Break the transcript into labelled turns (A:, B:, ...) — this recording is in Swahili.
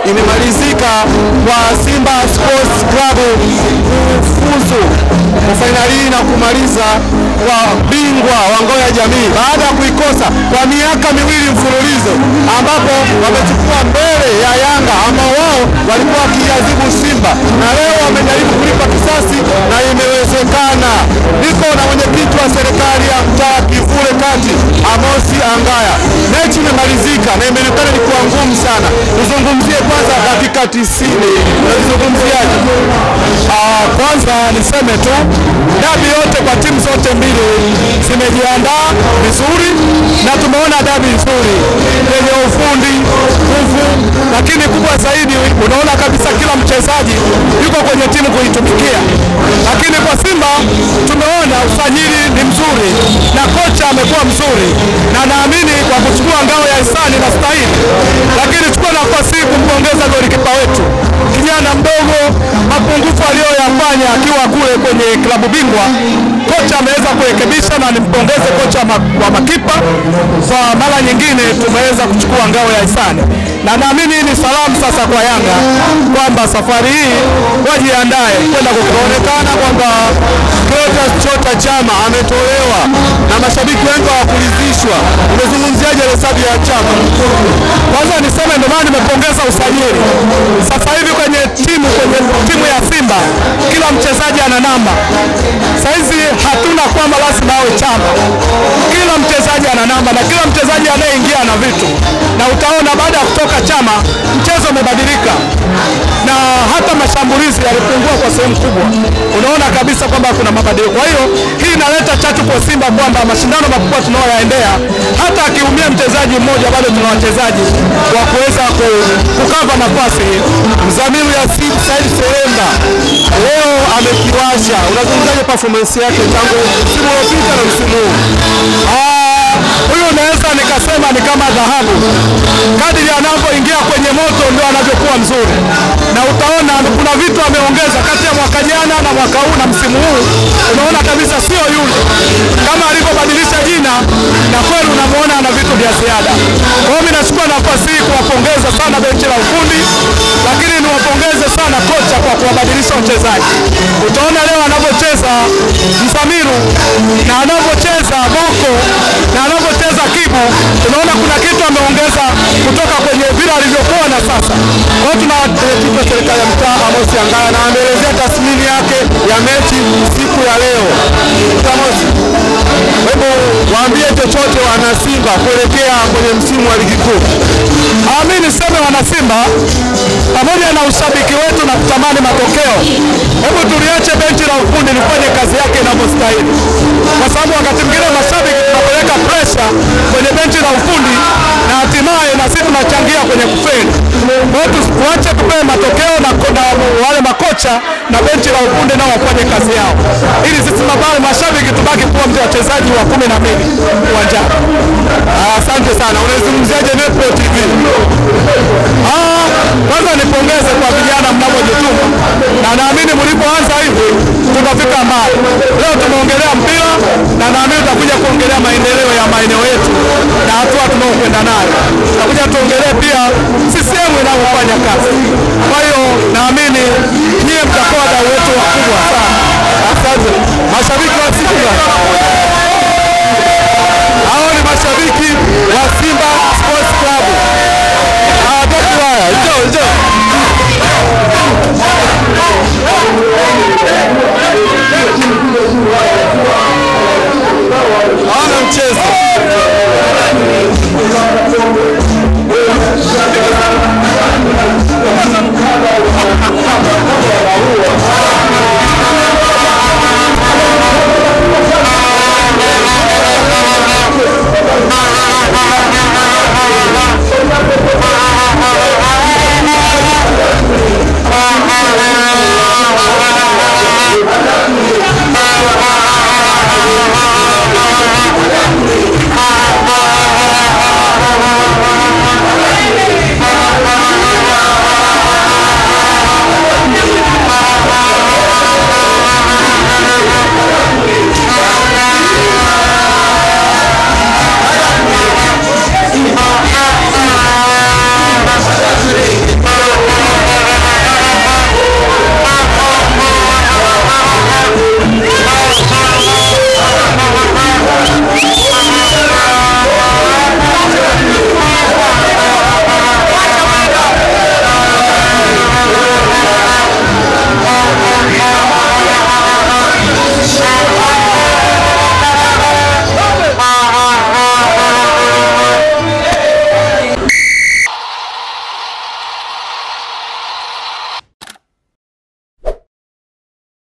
A: imemalizika kwa Simba Sports Club kufuzu kwa fainali hii na kumaliza kwa bingwa wa ngao ya jamii baada ya kuikosa kwa miaka miwili mfululizo, ambapo wamechukua mbele ya Yanga ambao wao walikuwa wakiadhibu Simba na leo wamejaribu kulipa kisasi na imewezekana. Niko na mwenyekiti wa serikali ya mtaa Kivule Kati, Amosi Angaya. Mechi imemalizika na imeonekana ni kuwa ngumu sana. Tuzungumzie kwanza dakika tisini, unazungumziaje?
B: Ah, kwanza niseme tu dabi yote kwa timu zote mbili zimejiandaa vizuri na tumeona dabi nzuri yenye ufundi, nguvu, lakini kubwa zaidi unaona kabisa kila mchezaji yuko kwenye timu kuitumikia. Lakini kwa Simba tumeona usajili ni mzuri na kocha amekuwa mzuri, na naamini kwa kuchukua ngao ya hisani na stahili, lakini chukua nafasi hii kumpongeza golikipa wetu kijana mdogo, mapungufu aliyoyafanya akiwa kule kwenye klabu bingwa, kocha ameweza kurekebisha, na nimpongeze kocha ma- wa makipa kwa mara nyingine tumeweza kuchukua ngao ya hisani, na naamini hii ni salamu sasa kwa Yanga kwamba safari hii wajiandae kwenda kuonekana kwamba
A: Clatous Chota Chama ametolewa na mashabiki wengi hawakuridhishwa. Umezungumziaje hesabu ya Chama?
B: Kwanza niseme ndio maana nimepongeza usajili. Sasa hivi kwenye timu kwenye timu ya Simba kila mchezaji ana namba. Saizi hatuna kwamba lazima awe Chama, kila mchezaji ana namba na kila mchezaji anayeingia ana vitu, na utaona baada ya kutoka Chama mchezo umebadilika na hata mashambulizi yalipungua kwa sehemu kubwa. Unaona kabisa kwamba kuna mabadiliko. Kwa hiyo hii inaleta chachu kwa Simba kwamba mashindano makubwa tunayoyaendea, hata akiumia mchezaji mmoja, bado tuna wachezaji wa kuweza ku- kukava nafasi hii.
A: Mzamiru Yasin Said Serenda leo amekiwasha. Unazungumzaje performance yake tangu msimu uliopita na msimu huu?
B: Ah, huyu naweza nikasema ni kama dhahabu. Kadiri anavyoingia kwenye moto ndio anavyokuwa mzuri, na utaona kuna vitu ameongeza kati ya mwaka jana na mwaka huu na msimu huu. Unaona kabisa sio yule kama alivyobadilisha jina, na kweli unamwona ana vitu vya ziada. Kwa hiyo mimi nachukua nafasi hii kuwapongeza sana benchi la ufundi, lakini niwapongeze sana kocha kwa kuwabadilisha wachezaji. Utaona leo anavyocheza Msamiru na anavyocheza Boko na anavyocheza Kibu, tunaona kuna kitu ameongeza kutoka kwenye vile alivyokuwa na sasa. Kwa hiyo tuna
A: Mwenyekiti wa serikali ya mtaa Amos Angaya na ameelezea tathmini yake ya mechi siku ya leo. Amos, hebu waambie chochote wana Simba kuelekea kwenye msimu wa ligi kuu.
B: Ah, mimi niseme wana Simba, pamoja na ushabiki wetu na kutamani matokeo, hebu tuliache benchi la ufundi lifanye kazi yake inavyostahili, kwa sababu wakati mwingine mashabiki tunapeleka presha kwenye benchi la ufundi na hatimaye na sisi tunachangia kwenye kufeli. Kwa hiyo tu- tuache tupewe matokeo na, na wale makocha na benchi la ufundi nao wafanye kazi yao, ili sisi mabali mashabiki tubaki kuwa mtu wachezaji wa kumi na mbili uwanjani.
A: Ah, Asante sana. Unaizungumziaje Nepo TV?
B: Ah, kwanza nipongeze kwa vijana mnavyojituma, na naamini mlipoanza hivi tutafika mbali. Leo tumeongelea mpira na naamini tutakuja kuongelea maendeleo ya maeneo yetu na hatua tunaokwenda nayo. Tutakuja tuongelee pia CCM inavyofanya kazi. Kwa hiyo naamini nyie mtakuwa wadau wetu wakubwa sana.
A: Asante. Mashabiki wa Simba